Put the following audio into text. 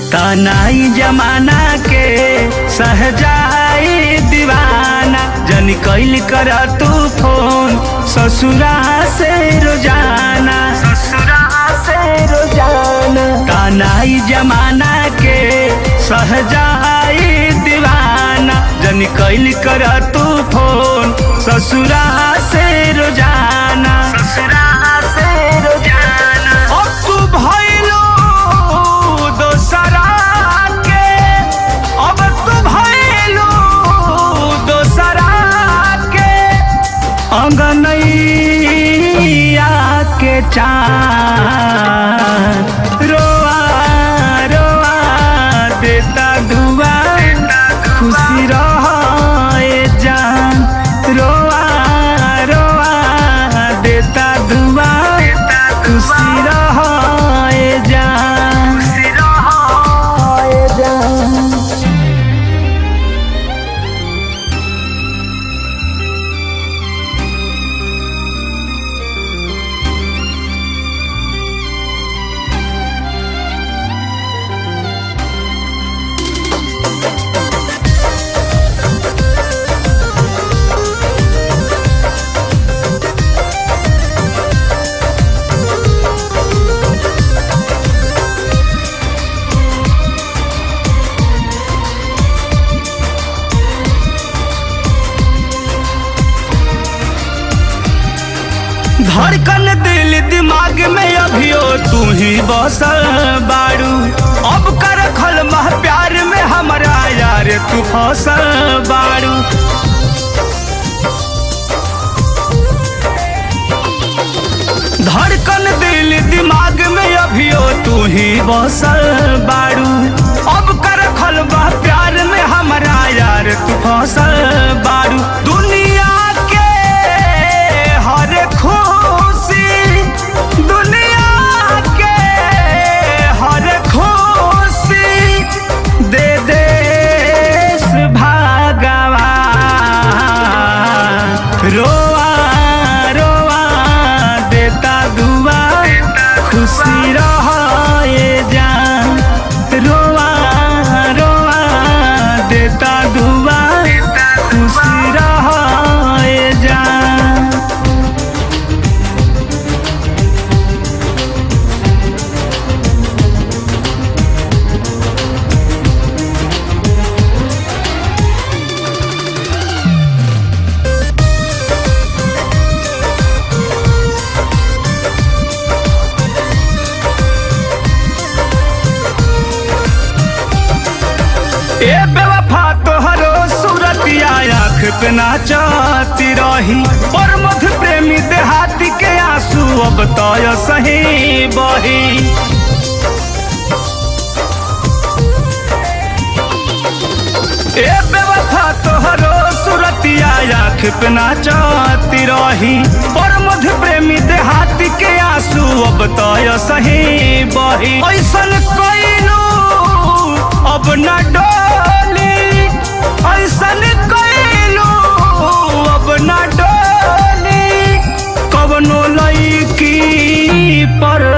तनाई जमाना के सहजाई दीवाना जन कैल कर तू फोन ससुरा से रोजाना ससुरा से रोजाना तनाई जमाना के सहजाई दीवाना जन कैल कर तू फोन ससुरा से रोजाना ससुरा से रोजाना अब तू भइलो दोसरा के अब तू भइलो दोसरा के अंगनैया के चार रोआ रोआ देता धुआ खुशी रहे जान रोआ रोआ देता धुआ खुशी रहे जान खुशी रहे जान धड़कन दिल दिमाग में अभियो तू ही बसल बाड़ू अब कर खल मह प्यार में हमारा यार तू फसल बाड़ू धड़कन दिल दिमाग में अभियो तू ही बसल बाड़ू अब कर खल मह प्यार में हमारा यार तू फसल बाड़ू दुनिया के हर खुशी दुनिया के हर खुशी दे देश भागवा रोआ रोआ देता दुआ खुशी रहे जान रोआ रोआ देता दुआ खुशी रहे जान ए बेवफा तोहरो सूरतिया आँख पे नाचती रही और मध प्रेमी देहाती के आंसू अब तो सही बही ए बेवफा तोहरो सूरतिया आँख पे नाचती रही और मध प्रेमी देहाती के आंसू अब तो सही बही ऐसन कोइलू अब न डोली ऐसन कोइलू अब न डोली कवनो लईकी पर